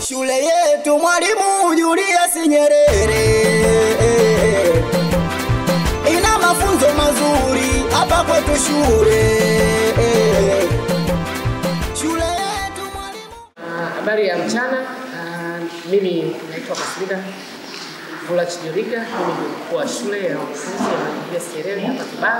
Shule yetu Mwalimu Julius Nyerere ina mafunzo mazuri hapa kwetu shule. Shule yetu Mwalimu Ah, Habari ya mchana. Ah, mimi naitwa Masilida Vula Chijoriga, mimi ni mkuu wa shule ya wanafunzi ya Mwalimu Julius Nyerere hapa Kibaha.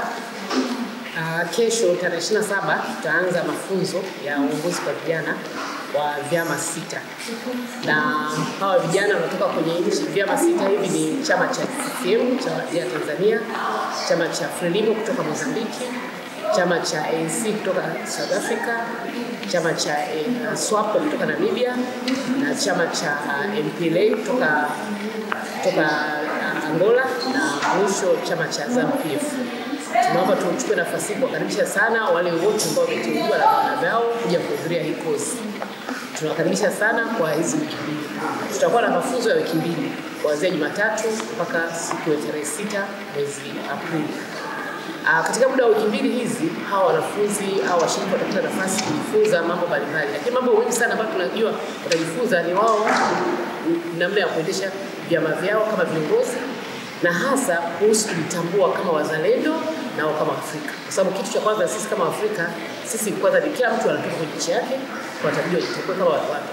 Ah, kesho tarehe 27 tutaanza mafunzo ya uongozi kwa vijana wa vyama sita, na hawa vijana wanatoka kwenye nchi. Vyama sita hivi ni chama cha CCM cha vijana Tanzania, chama cha Frelimo kutoka Mozambiki, chama cha ANC kutoka South Africa, chama cha eh, SWAPO kutoka Namibia na chama cha uh, MPLA kutoka kutoka uh, Angola na mwisho chama cha ZANU-PF. Tunaomba tuchukue nafasi hii kuwakaribisha sana wale wote ambao wameteuliwa na vyama vyao kuja kuhudhuria hii kozi. Tunawakaribisha sana kwa hizi wiki mbili. Tutakuwa na mafunzo ya wiki mbili kuanzia Jumatatu mpaka siku ya tarehe sita mwezi Aprili. Ah, katika muda wa wiki mbili hizi hawa wanafunzi au washiriki watapata nafasi kujifunza mambo mbalimbali, lakini mambo muhimu sana ambayo tunajua watajifunza ni wao namna ya kuendesha vyama vyao kama viongozi na hasa kuhusu kujitambua kama wazalendo nao kama Afrika, kwa sababu kitu cha kwanza sisi kama Afrika, sisi kwanza ni kila mtu anatoka kwenye nchi yake, tunatakiwa jitambue kama wa, wa,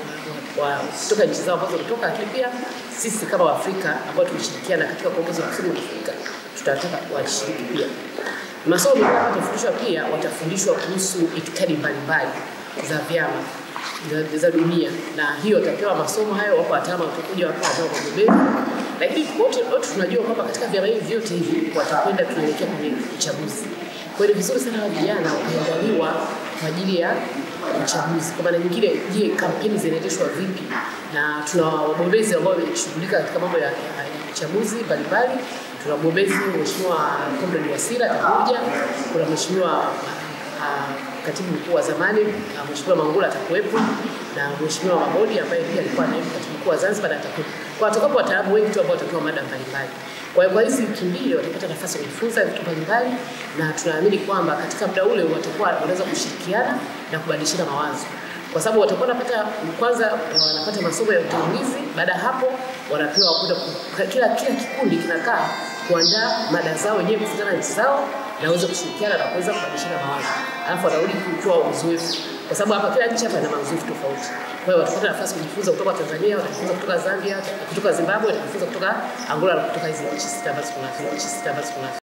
wa, wa, kutoka nchi zao ambazo kutoka, lakini pia sisi kama Waafrika ambao tumeshirikiana katika kuongoza kusini mwa Afrika tutataka washiriki pia. Masomo mengine watafundishwa pia, watafundishwa kuhusu itikadi mbalimbali za vyama za, za dunia, na hiyo watapewa masomo hayo. Wapo wataalamu watakuja, wapo wataalamu wabobezi, lakini wote wote tunajua kwamba katika vyama hivi vyote hivi watakwenda tunaelekea kwenye uchaguzi. Kwa hiyo ni vizuri sana wa vijana wakaandaliwa kwa ajili ya uchaguzi. Kwa maana nyingine, je, kampeni zinaendeshwa vipi? Na tuna wabobezi ambao wameshughulika katika mambo ya, ya uchaguzi mbalimbali. Tuna mgombezi Mheshimiwa Comrade Wasira atakuja, kuna Mheshimiwa ah, katibu mkuu wa zamani ah, Mheshimiwa Mangula atakuwepo na Mheshimiwa Mabodi ambaye pia alikuwa naibu katibu mkuu wa Zanzibar na atakuwepo. Kwa watakapo wataalamu wengi tu ambao watatoa mada mbalimbali. Kwa hiyo kwa hizi wiki mbili watapata nafasi ya kujifunza vitu mbalimbali, na tunaamini kwamba katika muda ule watakuwa wanaweza kushirikiana na kubadilishana mawazo kwa sababu watakuwa wanapata kwanza, wanapata masomo ya utangulizi. Baada ya hapo, wanapewa kwenda ku- kila kila kikundi kinakaa kuandaa mada zao wenyewe kufuatana na nchi zao na waweze kushirikiana na kuweza kubadilishana mawazo, alafu wanarudi kutoa uzoefu, kwa sababu hapa kila nchi hapa ina mazoefu tofauti. Kwa hiyo watapata nafasi kujifunza kutoka Tanzania, watajifunza kutoka Zambia, kutoka Zimbabwe, watajifunza kutoka Angola na kutoka hizi nchi sita ambazo kuna nchi sita ambazo kuna